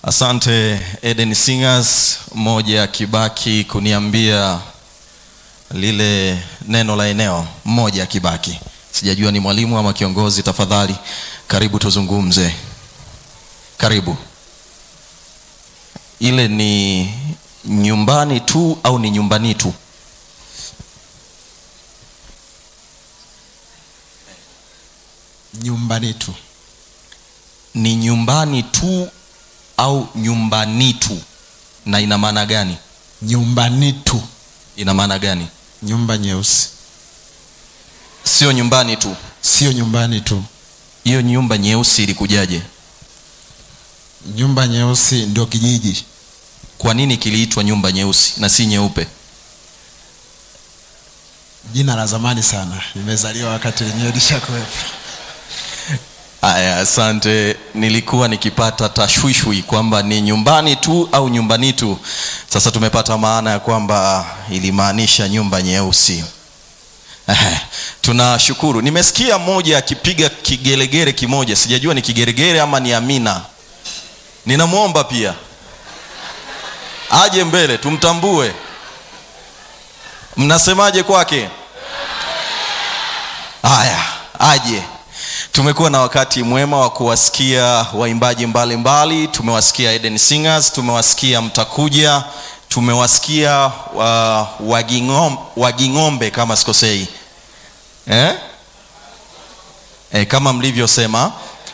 Asante Eden Singers, mmoja akibaki kuniambia lile neno la eneo, mmoja akibaki. Sijajua ni mwalimu ama kiongozi. Tafadhali karibu tuzungumze, karibu. Ile ni nyumbani tu au ni nyumbani tu? nyumbani tu Ni nyumbani tu au nyumbani tu? Na ina maana gani? nyumbani tu Ina maana gani? nyumba nyeusi Sio nyumbani tu. sio nyumbani tu Hiyo nyumba nyeusi ilikujaje? nyumba nyeusi ndio kijiji Kwa nini kiliitwa nyumba nyeusi na si nyeupe? jina la zamani sana nimezaliwa wakati lenyewe lishakuwepo Aya, asante. Nilikuwa nikipata tashwishwi kwamba ni nyumbani tu au nyumbani tu. Sasa tumepata maana ya kwamba ilimaanisha nyumba nyeusi. Ehe, tunashukuru. Nimesikia mmoja akipiga kigelegele kimoja, sijajua ni kigeregere ama ni Amina. Ninamwomba pia aje mbele tumtambue. Mnasemaje kwake? Haya, aje. Tumekuwa na wakati mwema wa kuwasikia waimbaji mbalimbali. Tumewasikia Eden Singers, tumewasikia Mtakuja, tumewasikia uh, Waging'om, Waging'ombe kama sikosei eh? Eh, kama mlivyosema.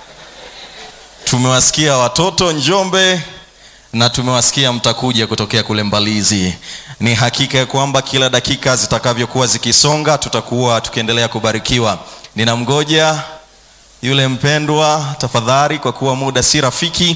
Tumewasikia watoto Njombe na tumewasikia Mtakuja kutokea kule Mbalizi. Ni hakika ya kwamba kila dakika zitakavyokuwa zikisonga, tutakuwa tukiendelea kubarikiwa. Ninamgoja yule mpendwa, tafadhali, kwa kuwa muda si rafiki,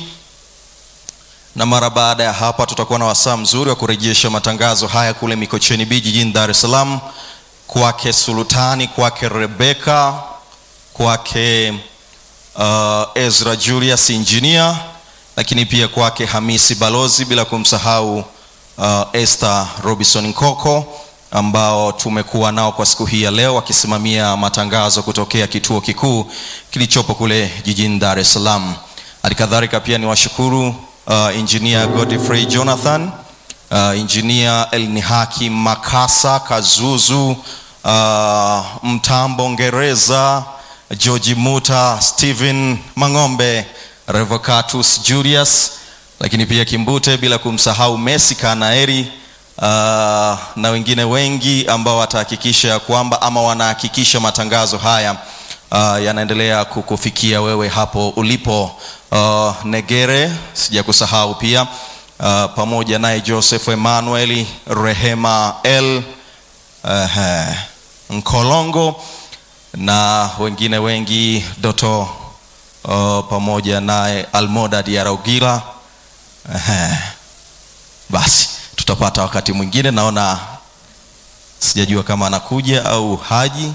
na mara baada ya hapa tutakuwa na wasaa mzuri wa kurejesha matangazo haya kule Mikocheni B jijini Dar es Salaam, kwake Sultani, kwake Rebeka, kwake uh, Ezra Julius engineer, lakini pia kwake Hamisi Balozi, bila kumsahau uh, Esther Robinson Nkoko ambao tumekuwa nao kwa siku hii ya leo wakisimamia matangazo kutokea kituo kikuu kilichopo kule jijini Dar es Salaam. Halikadhalika pia ni washukuru uh, engineer Godfrey Jonathan, uh, engineer Elnihaki Makasa Kazuzu, uh, Mtambo Ngereza, George Muta, Stephen Mang'ombe, Revocatus Julius, lakini pia Kimbute, bila kumsahau Messi Kanaeri uh, na wengine wengi ambao watahakikisha ya kwamba ama wanahakikisha matangazo haya uh, yanaendelea kukufikia wewe hapo ulipo. Uh, Negere sijakusahau pia uh, pamoja naye Joseph Emmanuel, Rehema L uh, Nkolongo na wengine wengi Doto uh, pamoja naye Almoda Diarogila uh, basi tutapata wakati mwingine. Naona sijajua kama anakuja au haji.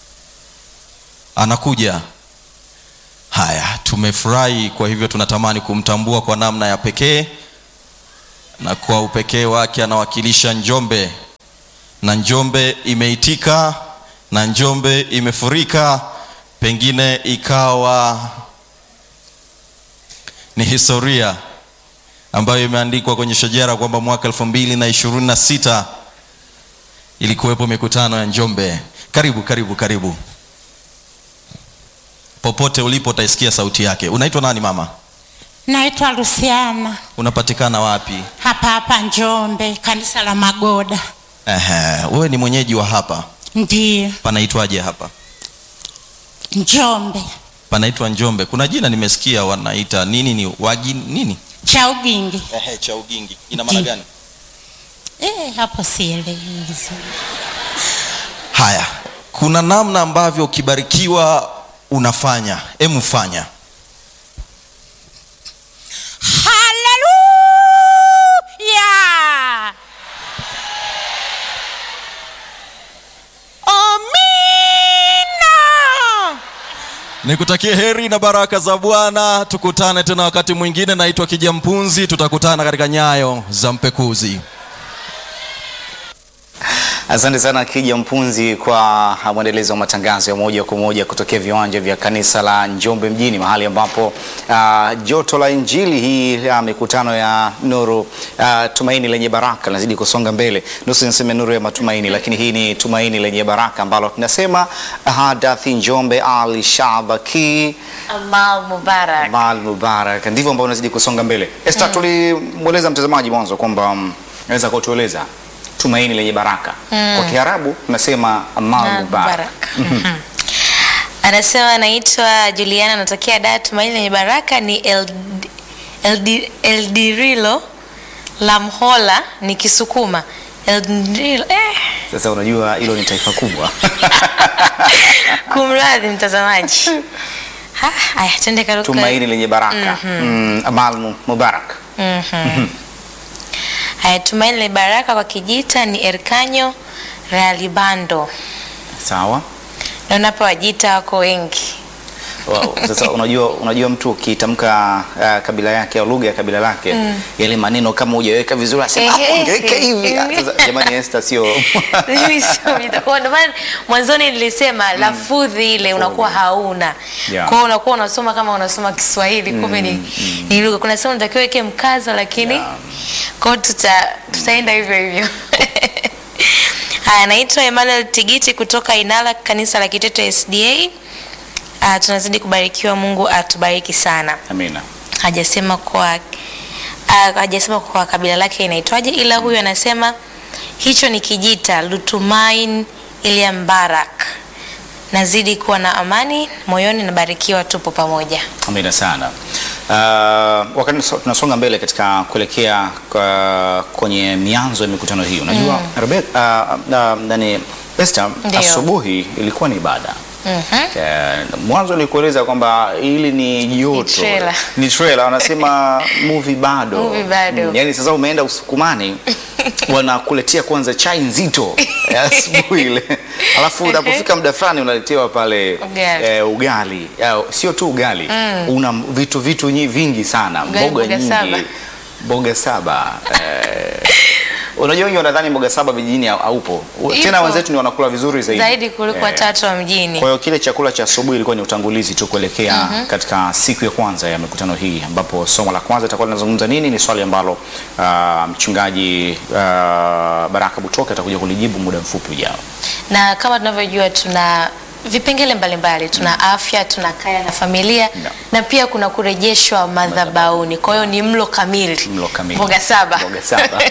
Anakuja. Haya, tumefurahi. Kwa hivyo tunatamani kumtambua kwa namna ya pekee, na kwa upekee wake anawakilisha Njombe, na Njombe imeitika, na Njombe imefurika. Pengine ikawa ni historia ambayo imeandikwa kwenye shajara kwamba mwaka elfu mbili na ishirini na sita ilikuwepo mikutano ya Njombe. Karibu, karibu, karibu. Popote ulipo utaisikia sauti yake. Unaitwa nani mama? Naitwa Luciana, Unapatikana wapi? hapa hapa Njombe, kanisa la Magoda. Ehe, wewe ni mwenyeji wa hapa. Ndiyo, Panaitwaje hapa? Njombe Panaitwa Njombe. Kuna jina nimesikia wanaita nini, ni wagi nini? cha Ugingi. Ehe, cha Ugingi. Ina maana gani? Eh, hapo sielewi vizuri. Haya, kuna namna ambavyo ukibarikiwa unafanya. Emu fanya. Haleluya! Amina. Nikutakie heri na baraka za Bwana. Tukutane tena wakati mwingine. Naitwa Kijampunzi, tutakutana katika nyayo za mpekuzi. Asante sana Kija Mpunzi kwa mwendelezo wa matangazo ya moja kwa moja kutokea viwanja vya kanisa la Njombe mjini, mahali ambapo uh, joto la injili hii ya mikutano ya nuru uh, tumaini lenye baraka linazidi kusonga mbele. Nusu niseme nuru ya matumaini, lakini hii ni tumaini lenye baraka ambalo tunasema hadathi Njombe Ali Shabaki Amal Mubarak. Mal Mubarak, ndivyo ambao unazidi kusonga mbele. Esther, tulimweleza mtazamaji mwanzo kwamba mm, naweza kutueleza tumaini lenye baraka kwa Kiarabu tunasema Amal Amal Mubarak. Mubarak. Anasema anaitwa Juliana, anatokea Dar. Tumaini lenye baraka ni El, El, Eldirilo la Mhola ni Kisukuma. Eldirilo, eh, Sasa unajua hilo ni taifa kubwa. kumradhi mtazamaji. Ha, Haya, twende karuka. tumaini lenye baraka mm, Amal Mu- Mubarak. Haya, tumaini lenye baraka kwa Kijita ni Erkanyo Ralibando. Sawa. Naona hapa Wajita wako wengi. Wow. Sasa unajua, unajua mtu ukitamka uh, kabila yake au lugha ya kabila lake yale maneno kama hujaweka vizuri asema hapo Ehe. ungeweka hivi. Ah, Sasa jamani, Esther sio Mimi sio Mjita. Kwa ndio maana mwanzoni nilisema lafudhi ile unakuwa hauna. Yeah. Kwa hiyo unakuwa unasoma kama unasoma Kiswahili kumbe ni, ni lugha. Kuna sehemu unatakiwa weke mkazo lakini Yeah. kwa hiyo tuta, tutaenda hivyo hivyo. Haya, naitwa Emmanuel Tigiti kutoka Inala kanisa la Kiteto SDA. Uh, tunazidi kubarikiwa, Mungu atubariki sana. Amina. hajasema kwa uh, hajasema kwa kabila lake inaitwaje, ila huyu anasema hicho ni Kijita Lutumain Ilia Mbarak. Nazidi kuwa na amani moyoni, nabarikiwa, tupo pamoja. Amina sana. Uh, wakati so- tunasonga mbele katika kuelekea kwa, kwenye mianzo ya mikutano hii unajua Rebecca, uh, uh, nani Esther, Ndio. asubuhi ilikuwa ni ibada Mhm. Eh, mwanzo nilikueleza kwamba hili ni joto trailer. ni trailer wanasema movie bado Movie bado. Mm, yani sasa umeenda usukumani wanakuletea kwanza chai nzito ya asubuhi ile alafu unapofika muda fulani unaletewa pale Ugali. eh, ugali Ya, sio tu ugali una vitu vitu nyi- vingi sana Ugali, mboga mboga nyingi saba. mboga saba eh, unajua wengi wanadhani mboga saba vijijini hau- haupo tena Ipo. wenzetu ni wanakula vizuri zaidi Zaidi kuliko Eh, watatu wa mjini. kwa hiyo kile chakula cha asubuhi ilikuwa ni utangulizi tu kuelekea katika siku ya kwanza ya mikutano hii, ambapo somo la kwanza litakuwa linazungumza nini. Ni swali ambalo ah, mchungaji ah, Baraka Butoke atakuja kulijibu muda mfupi ujao. na kama tunavyojua tuna vipengele mbalimbali tuna afya tuna kaya na familia Yeah. na pia kuna kurejeshwa madhabahuni kwa hiyo ni mlo kamili Mlo kamili. mboga saba Mboga saba.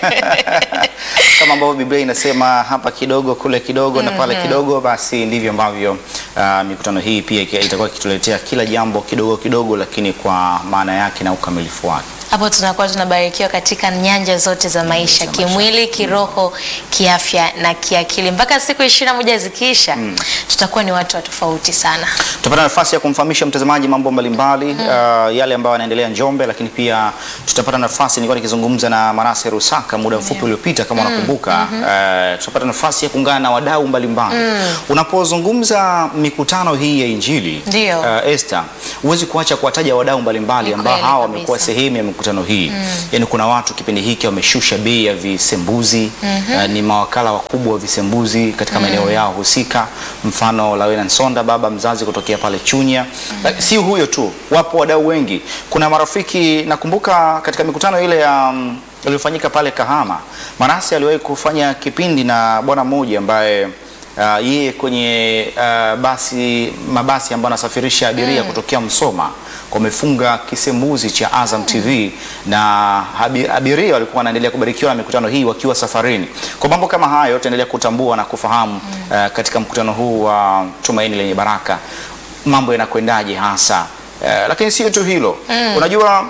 Kama ambavyo Biblia inasema hapa kidogo kule kidogo na pale kidogo, basi ndivyo ambavyo ah, mikutano hii pia iki- itakuwa ikituletea kila jambo kidogo kidogo, lakini kwa maana yake na ukamilifu wake. hapo tunakuwa tunabarikiwa katika nyanja zote za maisha za maisha. kimwili kiroho kiafya na kiakili mpaka siku ishirini na moja zikiisha tutakuwa ni watu wa tofauti sana tutapata nafasi ya kumfahamisha mtazamaji mambo mbalimbali uh, yale ambayo yanaendelea Njombe, lakini pia tutapata nafasi, nilikuwa nikizungumza na Manase Rusaka muda mfupi uliopita kama unakumbuka, uh, tutapata nafasi ya kuungana na wadau mbalimbali. Unapozungumza mikutano hii ya Injili Ndio. uh, Esther, huwezi kuacha kuwataja wadau mbalimbali Ni ambao kweli hawa kabisa. wamekuwa sehemu ya mikutano hii. Yaani kuna watu kipindi hiki wameshusha bei ya visembuzi uh, ni mawakala wakubwa wa visembuzi katika maeneo yao husika, mfano Lawena Nsonda, baba mzazi kutokea pale Chunya. Uh, si huyo tu, wapo wadau wengi. Kuna marafiki, nakumbuka katika mikutano ile ya um, iliyofanyika pale Kahama, Manase aliwahi kufanya kipindi na bwana mmoja ambaye Uh, yeye kwenye uh, basi mabasi ambayo anasafirisha abiria kutokea Msoma wamefunga kisembuzi cha Azam TV na abi- abiria walikuwa wanaendelea kubarikiwa na mikutano hii wakiwa safarini. Kwa mambo kama hayo tutaendelea kutambua na kufahamu uh, katika mkutano huu wa Tumaini Lenye Baraka mambo yanakwendaje hasa. Uh, lakini sio tu hilo, unajua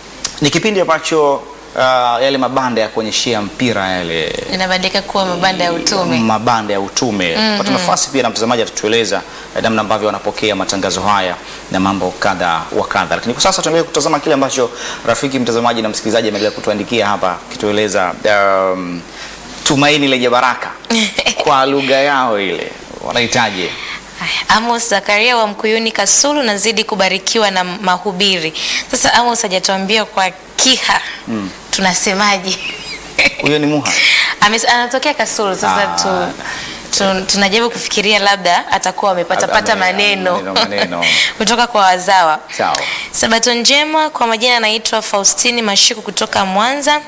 ni kipindi ambacho uh, yale mabanda ya kuonyeshea mpira yale inabadilika kuwa mabanda ya utume mabanda ya utume pata nafasi pia na mtazamaji atatueleza eh, namna ambavyo wanapokea matangazo haya na mambo kadha wa kadha, lakini kwa sasa tuendelee kutazama kile ambacho rafiki mtazamaji na msikilizaji ameendelea kutuandikia hapa kitueleza um, tumaini lenye baraka kwa lugha yao ile wanahitaji Haya, Amos Zakaria wa Mkuyuni Kasulu, nazidi kubarikiwa na mahubiri. Sasa Amos hajatuambia kwa Kiha tunasemaje? Huyo ni Muha. Ames- anatokea Kasulu sasa Ah. tu, tu, tunajaribu kufikiria labda atakuwa amepata pata Ame- maneno maneno, maneno. kutoka kwa wazawa. Sawa. Sabato njema, kwa majina anaitwa Faustini Mashiku kutoka Mwanza.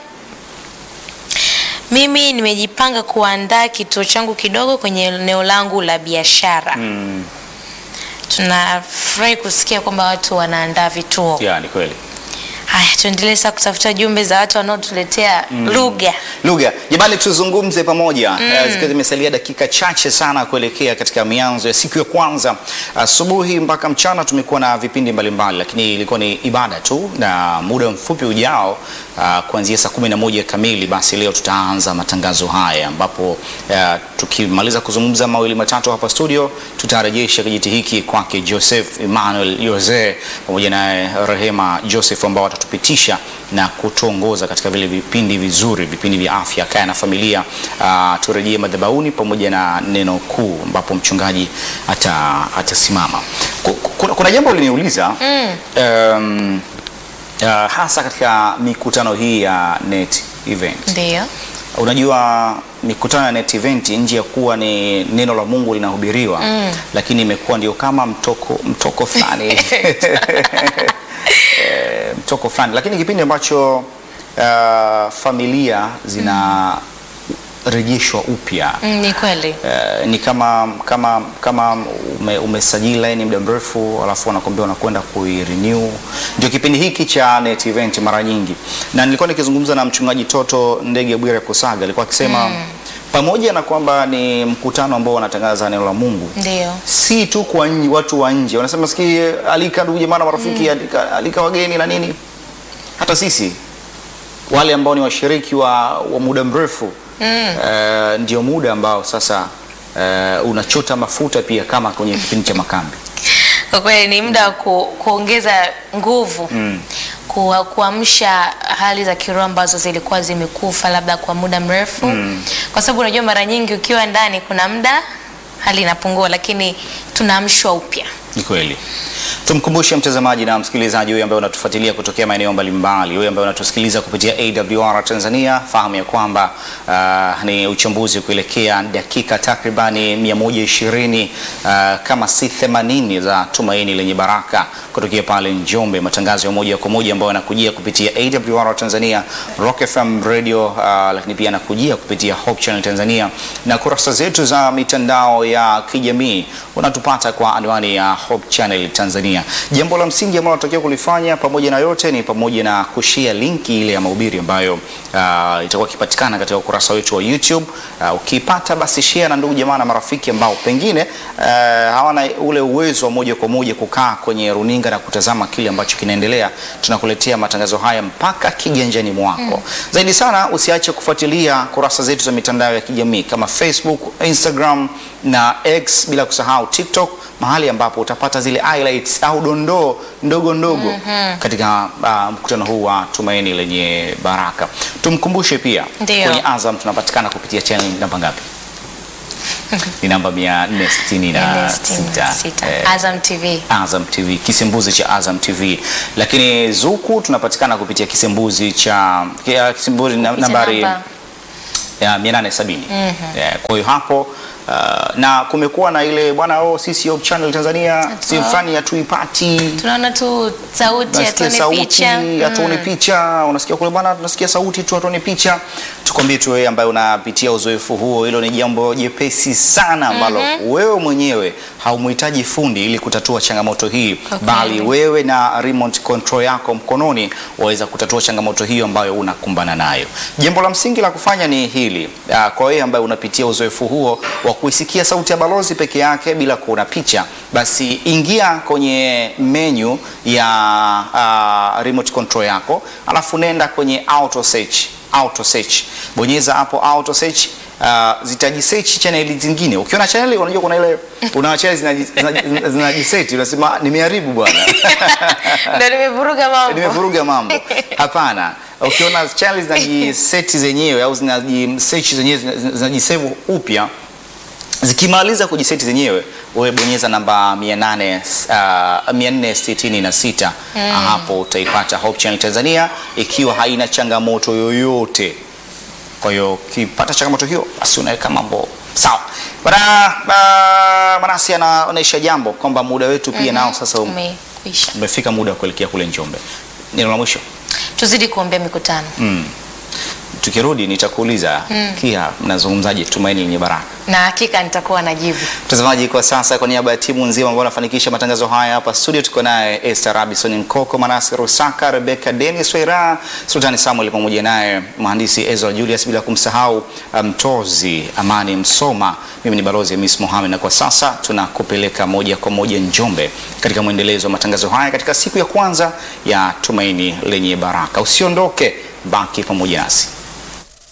Mimi nimejipanga kuandaa kituo changu kidogo kwenye eneo langu la biashara. Mm. Tunafurahi kusikia kwamba watu wanaandaa vituo. Ya, ni kweli. Haya, tuendelee sasa kutafuta jumbe za watu wanaotuletea lugha. lugha jamani tuzungumze pamoja Eh, zikiwa zimesalia dakika chache sana kuelekea katika mianzo ya siku ya kwanza asubuhi mpaka mchana tumekuwa na vipindi mbalimbali lakini ilikuwa ni ibada tu na muda mfupi ujao ah, kuanzia saa kumi na moja kamili basi leo tutaanza matangazo haya ambapo ah, tukimaliza kuzungumza mawili matatu hapa studio tutarejesha kijiti hiki kwake joseph emmanuel jose pamoja naye rehema joseph ambao watatupitisha na kutuongoza katika vile vipindi vizuri vipindi vya afya kaya na familia uh, turejee madhabauni pamoja na neno kuu ambapo mchungaji ata- atasimama Ku- kuna, kuna jambo liniuliza mm. um, uh, hasa katika mikutano hii ya net event Ndio. unajua mikutano ya net event nje ya kuwa ni neno la mungu linahubiriwa mm. lakini imekuwa ndio kama mtoko mtoko fulani Eh, mtoko fulani lakini kipindi ambacho uh, familia zinarejeshwa upya Mm, ni kweli. Eh, ni kama kama kama ume, umesajili laini muda mrefu alafu wanakwambia unakwenda kuirenew. Ndio kipindi hiki cha net event mara nyingi, na nilikuwa nikizungumza na mchungaji Toto Ndege Bwire Kusaga, alikuwa akisema pamoja na kwamba ni mkutano ambao wanatangaza neno la Mungu Ndio. si tu kwa nje, watu wa nje wanasema siki alika ndugu jamaa na marafiki alika, alika wageni na nini, hata sisi wale ambao ni washiriki wa, wa muda mrefu mm. uh, ndio muda ambao sasa uh, unachota mafuta pia kama kwenye kipindi cha makambi Kwa kweli ni muda wa ku, kuongeza nguvu Mm. kuwa- kuamsha hali za kiroho ambazo zilikuwa zimekufa labda kwa muda mrefu mm. kwa sababu unajua mara nyingi ukiwa ndani kuna muda hali inapungua, lakini tunaamshwa upya. Ni kweli. Tumkumbushe mtazamaji na msikilizaji huyu ambaye unatufuatilia kutokea maeneo mbalimbali, huyu ambaye unatusikiliza kupitia AWR Tanzania, fahamu ya kwamba uh, ni uchambuzi kuelekea dakika takribani 120 uh, kama si 80 za tumaini lenye baraka kutokea pale Njombe, matangazo ya moja kwa moja ambayo yanakujia kupitia AWR Tanzania, Rock FM Radio, uh, lakini pia yanakujia kupitia Hope Channel Tanzania na kurasa zetu za mitandao ya kijamii unatupata kwa anwani ya Hope Channel Tanzania. Jambo la msingi ambalo unatakiwa kulifanya pamoja na yote ni pamoja na kushare linki ile ya mahubiri ambayo uh, itakuwa ikipatikana katika ukurasa wetu wa YouTube. Uh, ukipata basi share na ndugu jamaa na marafiki ambao pengine uh, hawana ule uwezo wa moja kwa moja kukaa kwenye runinga na kutazama kile ambacho kinaendelea. Tunakuletea matangazo haya mpaka kiganjani mwako. Zaidi sana usiache kufuatilia kurasa zetu za mitandao ya kijamii kama Facebook, Instagram na X bila kusahau TikTok mahali ambapo utapata zile highlights au dondoo ndogo ndogo katika uh, mkutano huu wa Tumaini Lenye Baraka. Tumkumbushe pia Ndio. kwenye Azam tunapatikana kupitia channel namba ngapi? Ni namba 466. Sita. Eh, Azam TV. Azam TV, kisembuzi cha Azam TV. Lakini Zuku tunapatikana kupitia kisembuzi cha kia- kisembuzi na- nambari Namba. ya 870. Eh, Kwa hiyo hapo uh, na kumekuwa na ile bwana oh, sisi Hope Channel Tanzania sehemu fulani hatuipati Tunaona tu sauti, Unasikia hatuoni sauti picha. hatuoni picha, unasikia kule bwana, tunasikia sauti tu hatuoni picha. Tukwambie tu wewe ambaye unapitia uzoefu huo, hilo ni jambo jepesi sana ambalo wewe mwenyewe haumhitaji fundi ili kutatua changamoto hii, Kwa bali kweli. wewe na remote control yako mkononi waweza kutatua changamoto hiyo ambayo unakumbana nayo. Jambo la msingi la kufanya ni hili, ah, kwa wewe ambaye unapitia uzoefu huo wa kuisikia sauti ya balozi peke yake bila kuona picha, basi ingia kwenye menu ya ah, remote control yako, alafu nenda kwenye auto search, auto search, bonyeza hapo auto search. Uh, zitajisearch chaneli zingine. Ukiona chaneli unajua kuna ile una chaneli zinaji- zinaji- zinajiseti unasema nimeharibu bwana. Ndio nimevuruga mambo. nimevuruga mambo. Hapana, ukiona channel zinajiseti zenyewe au zinajisearch zenyewe zina- zinajisave upya zikimaliza kujiseti zenyewe wewe bonyeza namba 800, uh, 466 hapo utaipata Hope Channel Tanzania ikiwa haina changamoto yoyote Kwa hiyo ukipata changamoto hiyo, basi unaweka mambo sawa. Bana ba- Manasi anaonyesha jambo kwamba muda wetu pia nao sasa um- Umekwisha. umefika muda wa kuelekea kule Njombe. Neno la mwisho Tuzidi kuombea mikutano. mm. Tukirudi nitakuuliza kia mnazungumzaje tumaini lenye baraka. Na hakika nitakuwa najibu. Mtazamaji, kwa sasa kwa niaba ya timu nzima ambao wanafanikisha matangazo haya hapa studio, tuko naye Esther Robinson Nkoko, Manase Rusaka, Rebecca Dennis Waira, Sultani Samuel pamoja naye mhandisi Ezra Julius, bila kumsahau mtozi Amani Msoma. Mimi ni balozi Miss Mohamed, na kwa sasa tunakupeleka moja kwa moja Njombe katika mwendelezo wa matangazo haya katika siku ya kwanza ya tumaini lenye baraka. Usiondoke, baki pamoja nasi.